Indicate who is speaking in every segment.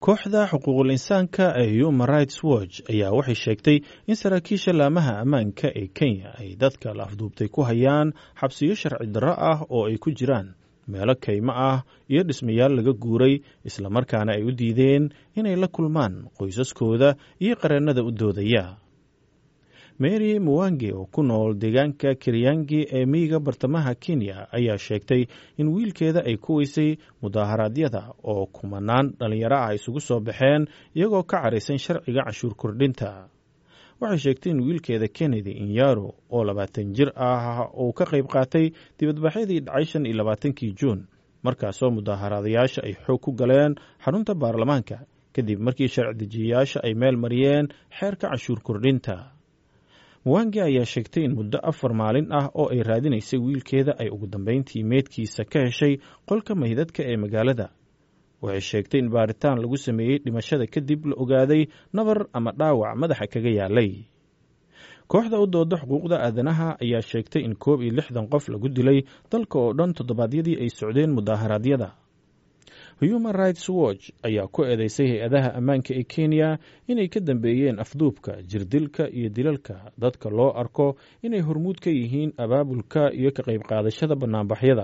Speaker 1: kooxda xuquuqul insaanka ee human rights watch ayaa waxay sheegtay in saraakiisha laamaha ammaanka ee kenya ay dadka la afduubtay ku hayaan xabsiyo sharci darro ah oo ay ku jiraan meelo kaymo ah iyo dhismayaal laga guuray islamarkaana ay u diideen inay la kulmaan qoysaskooda iyo qareennada u doodaya mary muwange oo ku nool deegaanka kiryangi ee miyiga bartamaha kenya ayaa sheegtay in wiilkeeda ay ku weysay mudaaharaadyada oo kumanaan dhallinyaro ah isugu soo baxeen iyagoo ka caraysan sharciga cashuur kordhinta waxay sheegtay in wiilkeeda kennedy inyaro oo labaatan jir ah uu ka qayb qaatay dibadbaxyadii dhacay shan iyo labaatankii juun markaasoo mudaaharaadayaasha ay xoog ku galeen xarunta baarlamaanka kadib markii sharci dejiyayaasha ay meel mariyeen xeerka cashuur kordhinta muwange ayaa sheegtay in muddo afar maalin ah oo ay raadinaysay wiilkeeda ay ugu dambeyntii meydkiisa ka heshay qolka maydadka ee magaalada waxay sheegtay in baaritaan lagu sameeyey dhimashada kadib la ogaaday nabar ama dhaawac madaxa kaga yaalay kooxda u dooda xuquuqda aadanaha ayaa sheegtay in koob iyo lixdan qof lagu dilay dalka oo dhan toddobaadyadii ay socdeen mudaaharaadyada human rights watch ayaa ku eedeysay hay-adaha ammaanka ee kenya inay ka dambeeyeen afduubka jirdilka iyo dilalka dadka loo arko inay hormuud ka yihiin abaabulka iyo ka qayb qaadashada bannaanbaxyada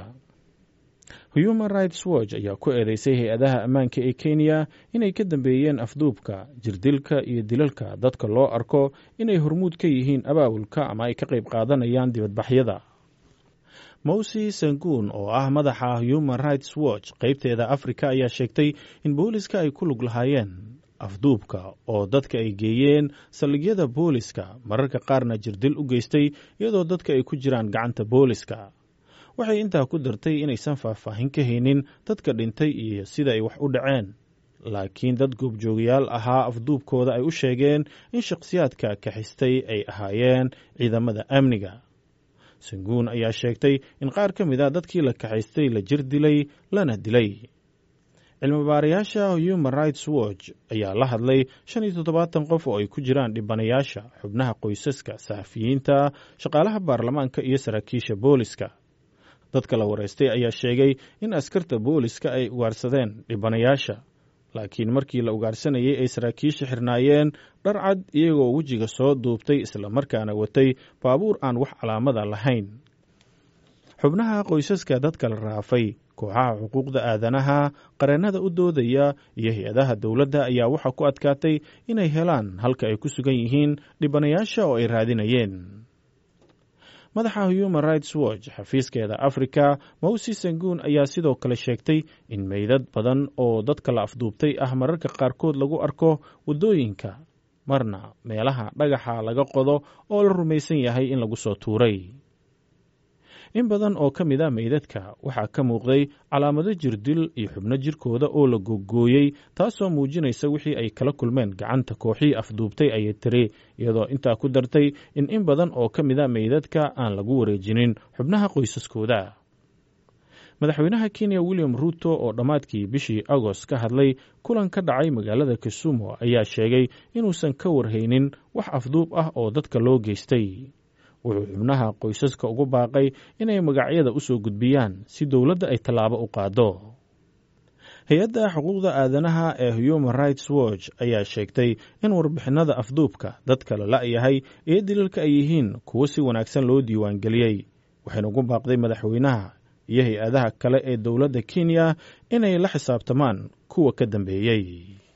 Speaker 1: human rights watch ayaa ku eedeysay hay-adaha ammaanka ee kenya inay ka dambeeyeen afduubka jirdilka iyo dilalka dadka loo arko inay hormuud ka yihiin abaabulka ama ay ka qayb qaadanayaan dibadbaxyada mowsi sanguun oo ah madaxa human rights watch qaybteeda afrika ayaa sheegtay in booliska ay ku lug lahaayeen afduubka oo dadka ay geeyeen saldhigyada booliska mararka qaarna jirdil u geystay iyadoo dadka ay ku jiraan gacanta booliska waxay intaa ku dartay inaysan faahfaahin ka haynin dadka dhintay iyo sida ay wax u dhaceen laakiin dad goobjoogayaal ahaa afduubkooda ay u sheegeen in shakhsiyaadka kaxistay ay ahaayeen ciidamada amniga sanguun ayaa sheegtay in qaar ka mid a dadkii la kaxaystay la jir dilay lana dilay cilmibaarayaasha human rights watch ayaa la hadlay shan iyo toddobaatan qof oo ay ku jiraan dhibanayaasha xubnaha qoysaska saxafiyiinta shaqaalaha baarlamaanka iyo saraakiisha booliska dadka la wareystay ayaa sheegay in askarta booliska ay ugaarsadeen dhibanayaasha laakiin markii la ugaarsanayay ay saraakiisha xirnaayeen dhar cad iyagoo wejiga soo duubtay islamarkaana watay baabuur aan wax calaamada lahayn xubnaha qoysaska dadka la raafay kooxaha xuquuqda aadanaha qareennada u doodaya iyo hay-adaha dowladda ayaa waxaa ku adkaatay inay helaan halka ay ku sugan yihiin dhibanayaasha oo ay raadinayeen madaxa human rights watch xafiiskeeda africa mowsi sanguun ayaa sidoo kale sheegtay in meydad badan oo dadka la afduubtay ah mararka qaarkood lagu arko waddooyinka marna meelaha dhagaxa laga qodo oo la rumaysan yahay in lagu soo tuuray in badan oo ka mid a meydadka waxaa ka muuqday calaamado jirdil iyo xubno jirkooda oo la googooyey taasoo muujinaysa wixii ay kala kulmeen gacanta kooxii afduubtay ayay tiri iyadoo intaa ku dartay in in badan oo ka mid a meydadka aan lagu wareejinin xubnaha qoysaskooda madaxweynaha kenya william ruuto oo dhammaadkii bishii agost ka hadlay kulan ka dhacay magaalada kisumu ayaa sheegay inuusan ka warhaynin wax afduub ah oo dadka loo geystay wuxuu xubnaha qoysaska ugu baaqay inay magacyada u soo gudbiyaan si dowladda ay tallaabo u qaado hay-adda xuquuqda aadanaha ee human rights watch ayaa sheegtay in warbixinada afduubka dadka la la'yahay iyo dilalka ay yihiin kuwo si wanaagsan loo diiwaangeliyey waxayna ugu baaqday madaxweynaha iyo hay-adaha kale ee dowladda kenya inay la xisaabtamaan kuwa ka dambeeyey